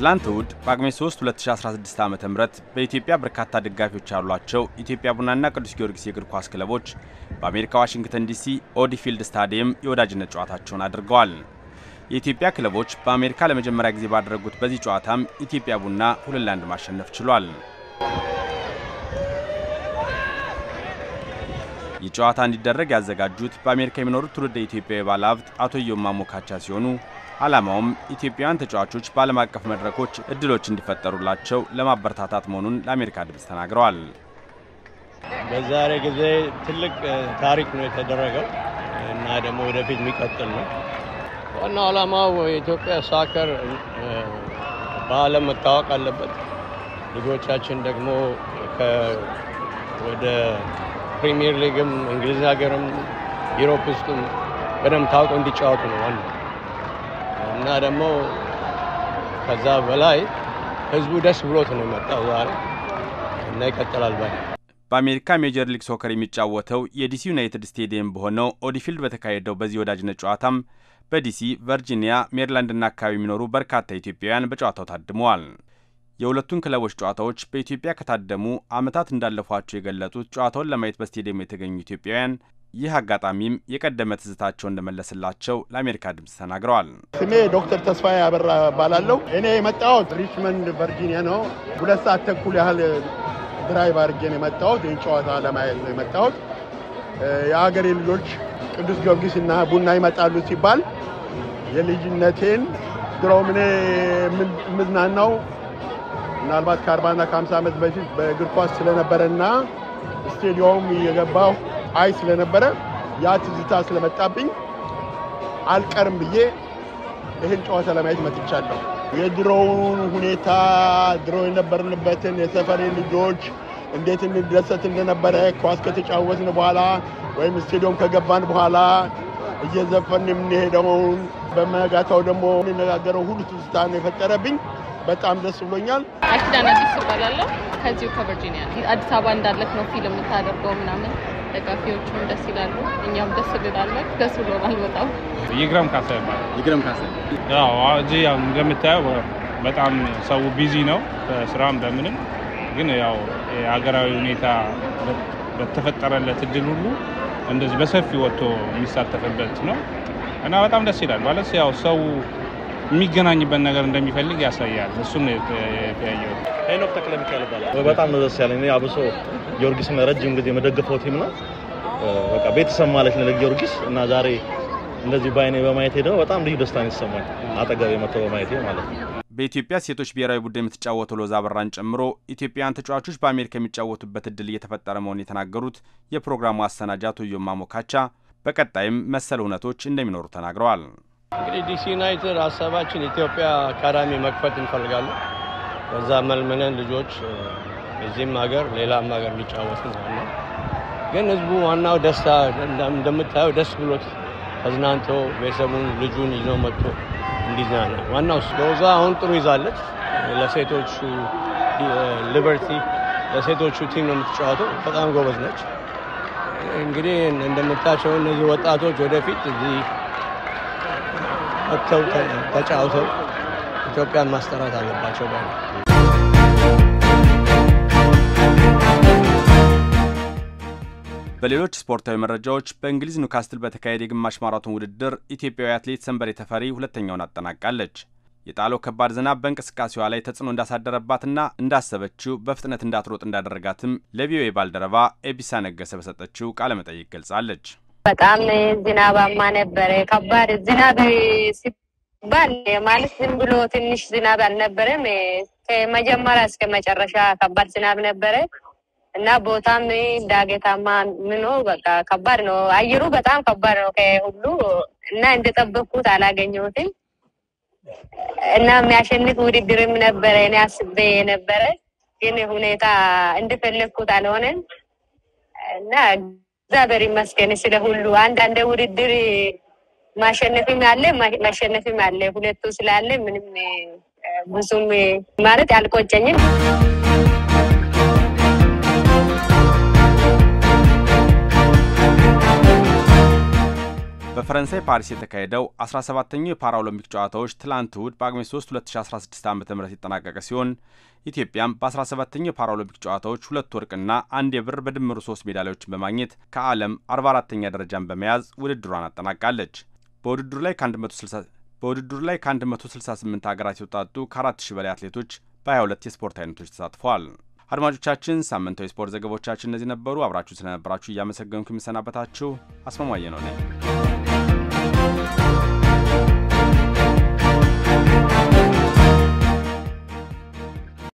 ትላንት እሁድ ጳጉሜ 3 2016 ዓ ም በኢትዮጵያ በርካታ ደጋፊዎች ያሏቸው ኢትዮጵያ ቡናና ቅዱስ ጊዮርጊስ የእግር ኳስ ክለቦች በአሜሪካ ዋሽንግተን ዲሲ ኦዲ ፊልድ ስታዲየም የወዳጅነት ጨዋታቸውን አድርገዋል። የኢትዮጵያ ክለቦች በአሜሪካ ለመጀመሪያ ጊዜ ባደረጉት በዚህ ጨዋታም ኢትዮጵያ ቡና ሁለት ለአንድ ማሸነፍ ችሏል። ይህ ጨዋታ እንዲደረግ ያዘጋጁት በአሜሪካ የሚኖሩት ትውልደ ኢትዮጵያዊ ባለሀብት አቶ ኢዮማ ሞካቻ ሲሆኑ ዓላማውም ኢትዮጵያውያን ተጫዋቾች በዓለም አቀፍ መድረኮች እድሎች እንዲፈጠሩላቸው ለማበረታታት መሆኑን ለአሜሪካ ድምፅ ተናግረዋል። በዛሬ ጊዜ ትልቅ ታሪክ ነው የተደረገው እና ደግሞ ወደፊት የሚቀጥል ነው። ዋናው ዓላማው የኢትዮጵያ ሳከር በዓለም መታወቅ አለበት። ልጆቻችን ደግሞ ወደ ፕሪሚየር ሊግም እንግሊዝ ሀገርም ዩሮፕ ውስጥም በደንብ ታውቀው እንዲጫወቱ ነው ዋናው እና ደግሞ ከዛ በላይ ህዝቡ ደስ ብሎት ነው የመጣው ዛሬ እና ይቀጥላል ባይ በአሜሪካ ሜጀር ሊግ ሶከር የሚጫወተው የዲሲ ዩናይትድ ስቴዲየም በሆነው ኦዲፊልድ በተካሄደው በዚህ ወዳጅነት ጨዋታም በዲሲ ቨርጂኒያ፣ ሜሪላንድና አካባቢ የሚኖሩ በርካታ ኢትዮጵያውያን በጨዋታው ታድመዋል። የሁለቱን ክለቦች ጨዋታዎች በኢትዮጵያ ከታደሙ ዓመታት እንዳለፏቸው የገለጡት ጨዋታውን ለማየት በስቴዲየሙ የተገኙ ኢትዮጵያውያን ይህ አጋጣሚም የቀደመ ትዝታቸው እንደመለስላቸው ለአሜሪካ ድምፅ ተናግረዋል። ስሜ ዶክተር ተስፋዬ አበራ እባላለሁ። እኔ የመጣሁት ሪችመንድ ቨርጂኒያ ነው። ሁለት ሰዓት ተኩል ያህል ድራይቭ አድርጌ ነው የመጣሁት። ይህን ጨዋታ ለማየት ነው የመጣሁት። የሀገሬ ልጆች ቅዱስ ጊዮርጊስ እና ቡና ይመጣሉ ሲባል የልጅነቴን ድሮም እኔ የምዝናናው ምናልባት ከአርባና ከሀምሳ ዓመት በፊት በእግር ኳስ ስለነበረና ስቴዲየም የገባሁ አይ ስለነበረ ያ ትዝታ ስለመጣብኝ አልቀርም ብዬ ይህን ጨዋታ ለማየት መጥቻለሁ። የድሮውን ሁኔታ ድሮ የነበርንበትን የሰፈሬ ልጆች እንዴት እንደሰት እንደነበረ ኳስ ከተጫወትን በኋላ ወይም ስቴዲየም ከገባን በኋላ እየዘፈን የምንሄደውን በመጋታው ደግሞ የምንነጋገረው ሁሉ ትዝታ ነው የፈጠረብኝ። በጣም ደስ ብሎኛል። አኪዳን አዲስ እባላለሁ። ከዚሁ ከቨርጂኒያ ነው። አዲስ አበባ እንዳለክ ነው ፊልም የምታደርገው ምናምን ደጋፊዎቹም ደስ ይላሉ፣ እኛም ደስ እንላለን። ደስ ብሎናል በጣም። ይግረም ካሳ ይባላል። ይግረም ካሳ ያው እዚህ ያው እንደምታየው በጣም ሰው ቢዚ ነው በስራም በምንም፣ ግን ያው የሀገራዊ ሁኔታ በተፈጠረለት እድል ሁሉ እንደዚህ በሰፊ ወጥቶ የሚሳተፍበት ነው እና በጣም ደስ ይላል ማለት ያው ሰው የሚገናኝበት ነገር እንደሚፈልግ ያሳያል። እሱን የተያየው ሄኖክ ተክለ ሚካኤል ይባላል። በጣም ነው ደስ ያለኝ። አብሶ ጊዮርጊስን ረጅም ጊዜ የመደገፈው ቲም ነው። በቃ ቤተሰብ ማለት ነው ለጊዮርጊስ እና ዛሬ እንደዚህ በአይኔ በማየት ሄደው በጣም ልዩ ደስታ ነው የተሰማኝ አጠገብ የመተው በማየት ማለት ነው። በኢትዮጵያ ሴቶች ብሔራዊ ቡድን የምትጫወተው ሎዛ አበራን ጨምሮ ኢትዮጵያውያን ተጫዋቾች በአሜሪካ የሚጫወቱበት እድል እየተፈጠረ መሆኑን የተናገሩት የፕሮግራሙ አሰናጅ አቶ ኢዮማ ሞካቻ በቀጣይም መሰል እውነቶች እንደሚኖሩ ተናግረዋል። እንግዲህ ዲሲ ዩናይትድ ሀሳባችን ኢትዮጵያ አካዳሚ መክፈት እንፈልጋለን። በዛ መልምለን ልጆች እዚህም ሀገር ሌላም ሀገር ሊጫወቱ ነው። ግን ህዝቡ ዋናው ደስታ እንደምታየው ደስ ብሎት ተዝናንቶ ቤተሰቡን ልጁን ይዞ መጥቶ እንዲዝናና ዋናው ሎዛ አሁን ጥሩ ይዛለች። ለሴቶቹ ሊበርቲ ለሴቶቹ ቲም ነው የምትጫወተው። በጣም ጎበዝ ነች። እንግዲህ እንደምታቸው እነዚህ ወጣቶች ወደፊት እዚህ ወጥተው ተጫውተው ኢትዮጵያን ማስጠራት አለባቸው ባይ በሌሎች ስፖርታዊ መረጃዎች በእንግሊዝ ኒውካስትል በተካሄደ የግማሽ ማራቶን ውድድር ኢትዮጵያዊ አትሌት ሰንበሬ ተፈሪ ሁለተኛውን አጠናቃለች። የጣለው ከባድ ዝናብ በእንቅስቃሴዋ ላይ ተጽዕኖ እንዳሳደረባትና እንዳሰበችው በፍጥነት እንዳትሮጥ እንዳደረጋትም ለቪኦኤ ባልደረባ ኤቢሳ ነገሰ በሰጠችው ቃለመጠይቅ ገልጻለች። በጣም ዝናባማ ነበረ። ከባድ ዝናብ ሲባል ማለት ዝም ብሎ ትንሽ ዝናብ አልነበረም። ከመጀመሪያ እስከ መጨረሻ ከባድ ዝናብ ነበረ እና ቦታም ዳገታማ ምኖ በቃ ከባድ ነው። አየሩ በጣም ከባድ ነው ከሁሉ እና እንደጠበቅኩት አላገኘሁትም እና የሚያሸንፍ ውድድርም ነበረ እኔ አስቤ የነበረ ግን ሁኔታ እንደፈለግኩት አልሆነም እና እግዚአብሔር ይመስገን ስለ ሁሉ። አንዳንድ ውድድር ማሸነፍም አለ ማሸነፍም አለ። ሁለቱ ስላለ ምንም ብዙም ማለት አልቆጨኝም። በፈረንሳይ ፓሪስ የተካሄደው 17ኛው የፓራኦሎምፒክ ጨዋታዎች ትላንት እሁድ በጳጉሜ 3 2016 ዓ ም የተጠናቀቀ ሲሆን ኢትዮጵያም በ17ኛው የፓራኦሎምፒክ ጨዋታዎች ሁለት ወርቅና አንድ የብር በድምሩ ሶስት ሜዳሊያዎችን በማግኘት ከዓለም 44ተኛ ደረጃን በመያዝ ውድድሯን አጠናቃለች። በውድድሩ ላይ ከ160 በውድድሩ ላይ ከ168 ሀገራት የተውጣጡ ከ4000 በላይ አትሌቶች በ22 የስፖርት አይነቶች ተሳትፈዋል። አድማጮቻችን፣ ሳምንታዊ ስፖርት ዘገባዎቻችን እነዚህ ነበሩ። አብራችሁ ስለነበራችሁ እያመሰገንኩ የሚሰናበታችሁ አስማማየ ነው ነኝ።